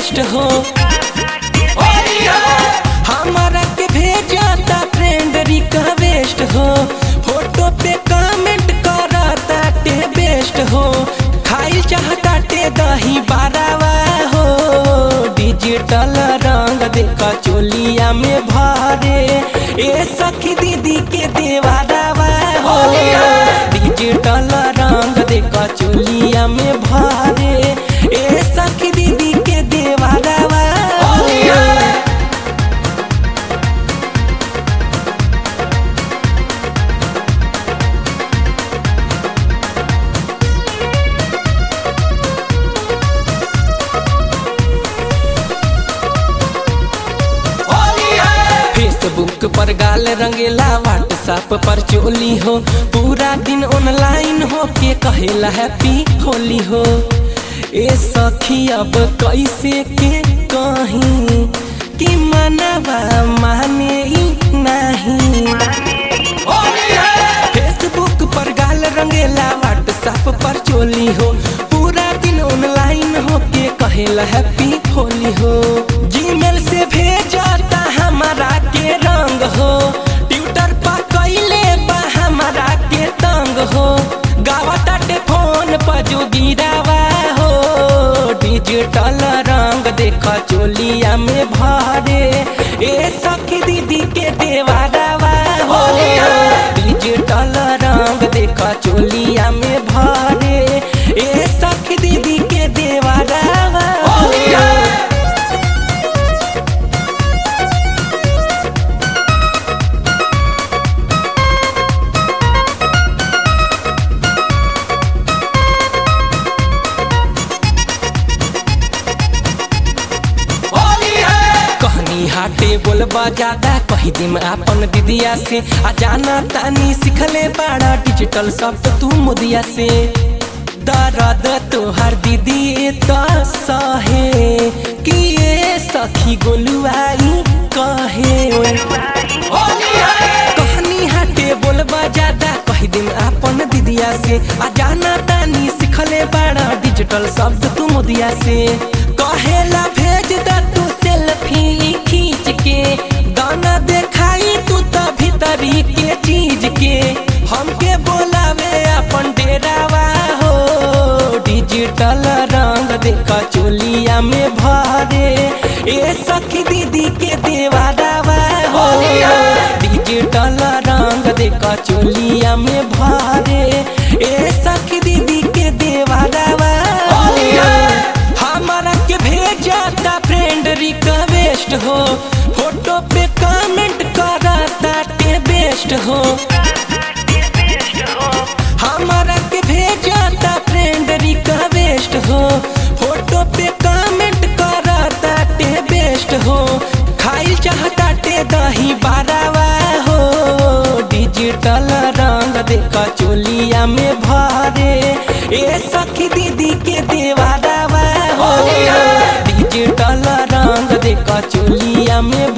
best हो हमारा के भेजाता फ्रेंड रिक्वेस्ट हो फोटो पे कमेंट करता टे बेस्ट हो खाइल चाहता टे दही बारावा हो डिजिटल रंग देखा चोलिया में भरे ए सखी दीदी के देवारावा हो डिजिटल रंग देखा चोलिया में भरे ए सखी दीदी के देवारावा हो फेसबुक पर गाल रंगेला व्हाट्सएप पर चोली हो पूरा दिन ऑनलाइन हो के कहेला हैप्पी होली हो ए सखी अब कैसे के कहीं कि मनवा माने ही नहीं फेसबुक पर गाल रंगेला व्हाट्सएप पर चोली हो पूरा दिन ऑनलाइन हो के कहेला हैप्पी होली हो जीमेल से भेजता हमारा के रंग हो ट्विटर पर कैले बा हमारा के तंग हो गावता फोन पर जो गिरावा हो डिजिटल रंग देखा चोलिया में भरे ए सखी दीदी के देवारावा हो डिजिटल रंग देखा चोलिया में भरे ए सखी दीदी के देवारावा हो कहनी हाटे बोलबा ज्यादा कही दिम आपन दीदिया से आ जाना तानी सिखले बाड़ा डिजिटल शब्द तू मुदिया से दर्द तोहर दीदी तो सहे कि ये सखी गोलुआई कहे कहनी हाटे बोलबा ज्यादा कही दिन आपन दीदिया से आ जाना तानी सिखले बाड़ा डिजिटल शब्द तू मुदिया से कहेला भेज द तू सेल्फी खींच के गाना देखाई तू तो भीतरी के चीज के हमके बोलावे अपन डेरावा हो डिजिटल रंग देखा चोलिया में भरे ए सखी दीदी के देवारावा हो डिजिटल रंग देखा चोलिया में भरे ए सखी दीदी के देवारावा हो हमारा के भेजाता फ्रेंड रिक्वेस्ट हो फोटो पे कमेंट करता के बेस्ट हो हमारा के भेजाता फ्रेंड रिक्वेस्ट हो फोटो पे कमेंट करता के बेस्ट हो खाइल चाहता टे दही बारावा हो डिजिटल रंग देखा चोलिया में भरे ए सखी दीदी के देवारावा हो डिजिटल रंग देखा चोलिया में